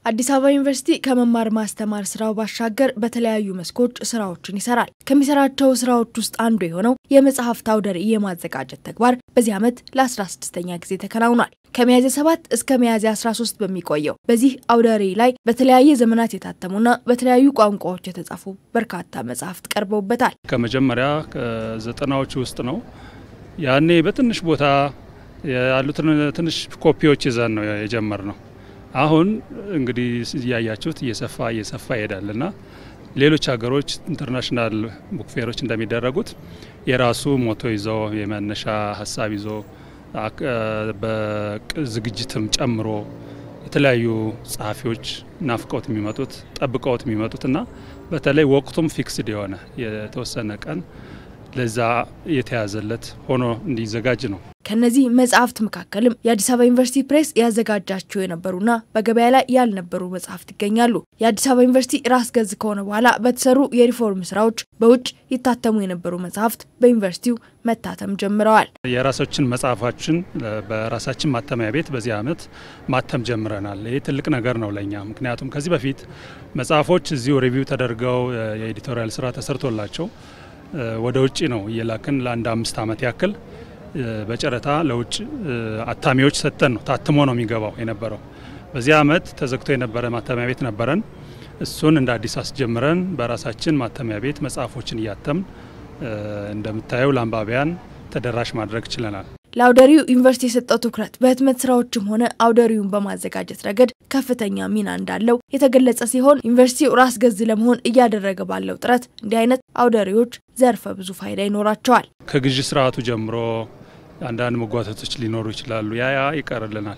አዲስ አበባ ዩኒቨርሲቲ ከመማር ማስተማር ስራው ባሻገር በተለያዩ መስኮች ስራዎችን ይሰራል። ከሚሰራቸው ስራዎች ውስጥ አንዱ የሆነው የመጽሐፍት አውደ ርዕይ የማዘጋጀት ተግባር በዚህ ዓመት ለ16ኛ ጊዜ ተከናውኗል። ከሚያዝያ 7 እስከ ሚያዝያ 13 በሚቆየው በዚህ አውደ ርዕይ ላይ በተለያየ ዘመናት የታተሙና በተለያዩ ቋንቋዎች የተጻፉ በርካታ መጽሐፍት ቀርበውበታል። ከመጀመሪያ ዘጠናዎቹ ውስጥ ነው። ያኔ በትንሽ ቦታ ያሉትን ትንሽ ኮፒዎች ይዘን ነው የጀመር ነው። አሁን እንግዲህ እያያችሁት እየሰፋ እየሰፋ ይሄዳል እና ሌሎች ሀገሮች ኢንተርናሽናል ቡክፌሮች እንደሚደረጉት የራሱ ሞቶ ይዞ የመነሻ ሀሳብ ይዞ በዝግጅትም ጨምሮ የተለያዩ ጸሐፊዎች ናፍቀውት የሚመጡት ጠብቀውት የሚመጡት እና በተለይ ወቅቱም ፊክስድ የሆነ የተወሰነ ቀን ለዛ የተያዘለት ሆኖ እንዲዘጋጅ ነው። ከነዚህ መጽሐፍት መካከልም የአዲስ አበባ ዩኒቨርሲቲ ፕሬስ ያዘጋጃቸው የነበሩና በገበያ ላይ ያልነበሩ መጽሐፍት ይገኛሉ። የአዲስ አበባ ዩኒቨርሲቲ ራስ ገዝ ከሆነ በኋላ በተሰሩ የሪፎርም ስራዎች በውጭ ይታተሙ የነበሩ መጽሐፍት በዩኒቨርሲቲው መታተም ጀምረዋል። የራሳችን መጽሐፋችን በራሳችን ማተሚያ ቤት በዚህ ዓመት ማተም ጀምረናል። ይህ ትልቅ ነገር ነው ለእኛ። ምክንያቱም ከዚህ በፊት መጽሐፎች እዚሁ ሪቪው ተደርገው የኤዲቶሪያል ስራ ተሰርቶላቸው ወደ ውጭ ነው እየላክን ለአንድ አምስት ዓመት ያክል በጨረታ ለውጭ አታሚዎች ሰጥተን ነው ታትሞ ነው የሚገባው የነበረው። በዚህ ዓመት ተዘግቶ የነበረ ማተሚያ ቤት ነበረን። እሱን እንደ አዲስ አስጀምረን በራሳችን ማተሚያ ቤት መጽሐፎችን እያተምን እንደምታየው ለአንባቢያን ተደራሽ ማድረግ ችለናል። ለአውደሪው ዩኒቨርሲቲ የሰጠው ትኩረት በህትመት ስራዎችም ሆነ አውደሪውን በማዘጋጀት ረገድ ከፍተኛ ሚና እንዳለው የተገለጸ ሲሆን ዩኒቨርሲቲው ራስ ገዝ ለመሆን እያደረገ ባለው ጥረት እንዲህ አይነት አውደሪዎች ዘርፈ ብዙ ፋይዳ ይኖራቸዋል። ከግዢ ስርዓቱ ጀምሮ አንዳንድ መጓተቶች ሊኖሩ ይችላሉ። ያ ያ ይቀርልናል።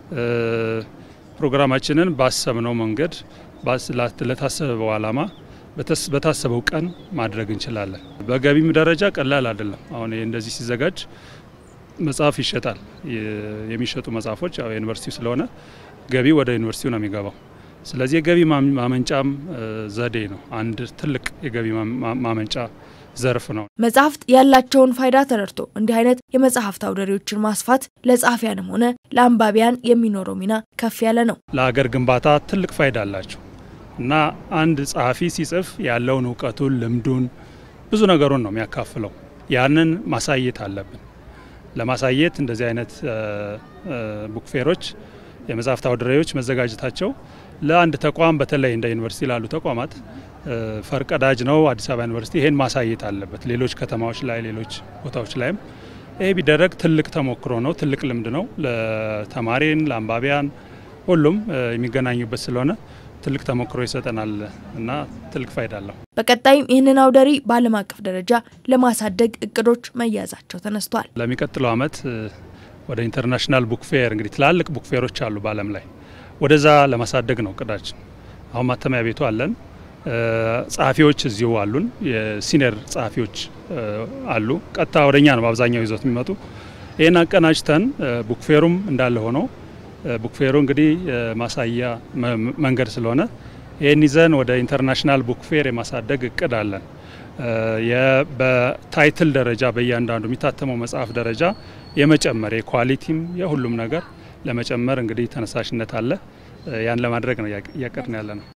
ፕሮግራማችንን ባሰብነው መንገድ ለታሰበው ዓላማ በታሰበው ቀን ማድረግ እንችላለን። በገቢም ደረጃ ቀላል አይደለም። አሁን እንደዚህ ሲዘጋጅ መጽሐፍ ይሸጣል። የሚሸጡ መጽሐፎች ያው ዩኒቨርሲቲው ስለሆነ ገቢ ወደ ዩኒቨርሲቲው ነው የሚገባው። ስለዚህ የገቢ ማመንጫም ዘዴ ነው። አንድ ትልቅ የገቢ ማመንጫ ዘርፍ ነው። መጽሐፍት ያላቸውን ፋይዳ ተረድቶ እንዲህ አይነት የመጽሐፍት አውደሪዎችን ማስፋት ለጸሐፊያንም ሆነ ለአንባቢያን የሚኖረው ሚና ከፍ ያለ ነው። ለሀገር ግንባታ ትልቅ ፋይዳ አላቸው እና አንድ ጸሐፊ ሲጽፍ ያለውን እውቀቱን፣ ልምዱን፣ ብዙ ነገሩን ነው የሚያካፍለው። ያንን ማሳየት አለብን። ለማሳየት እንደዚህ አይነት ቡክፌሮች የመጽሐፍት አውደ ርዕዮች መዘጋጀታቸው ለአንድ ተቋም በተለይ እንደ ዩኒቨርሲቲ ላሉ ተቋማት ፈርቀዳጅ ነው። አዲስ አበባ ዩኒቨርሲቲ ይሄን ማሳየት አለበት። ሌሎች ከተማዎች ላይ ሌሎች ቦታዎች ላይም ይሄ ቢደረግ ትልቅ ተሞክሮ ነው፣ ትልቅ ልምድ ነው። ለተማሪን ለአንባቢያን ሁሉም የሚገናኙበት ስለሆነ ትልቅ ተሞክሮ ይሰጠናል እና ትልቅ ፋይዳ አለው። በቀጣይም ይህንን አውደ ርዕይ በዓለም አቀፍ ደረጃ ለማሳደግ እቅዶች መያዛቸው ተነስቷል። ለሚቀጥለው ዓመት ወደ ኢንተርናሽናል ቡክፌር እንግዲህ ትላልቅ ቡክፌሮች አሉ በዓለም ላይ ወደዛ ለማሳደግ ነው እቅዳችን። አሁን ማተሚያ ቤቱ አለን። ጸሐፊዎች እዚሁ አሉን። የሲኒየር ጸሐፊዎች አሉ። ቀጥታ ወደኛ ነው በአብዛኛው ይዞት የሚመጡ። ይህን አቀናጅተን ቡክፌሩም እንዳለ ሆነው ቡክፌሩ እንግዲህ ማሳያ መንገድ ስለሆነ ይህን ይዘን ወደ ኢንተርናሽናል ቡክፌር የማሳደግ እቅድ አለን። በታይትል ደረጃ በእያንዳንዱ የሚታተመው መጽሐፍ ደረጃ የመጨመር የኳሊቲም የሁሉም ነገር ለመጨመር እንግዲህ ተነሳሽነት አለ። ያን ለማድረግ ነው እያቀድን ያለ ነው።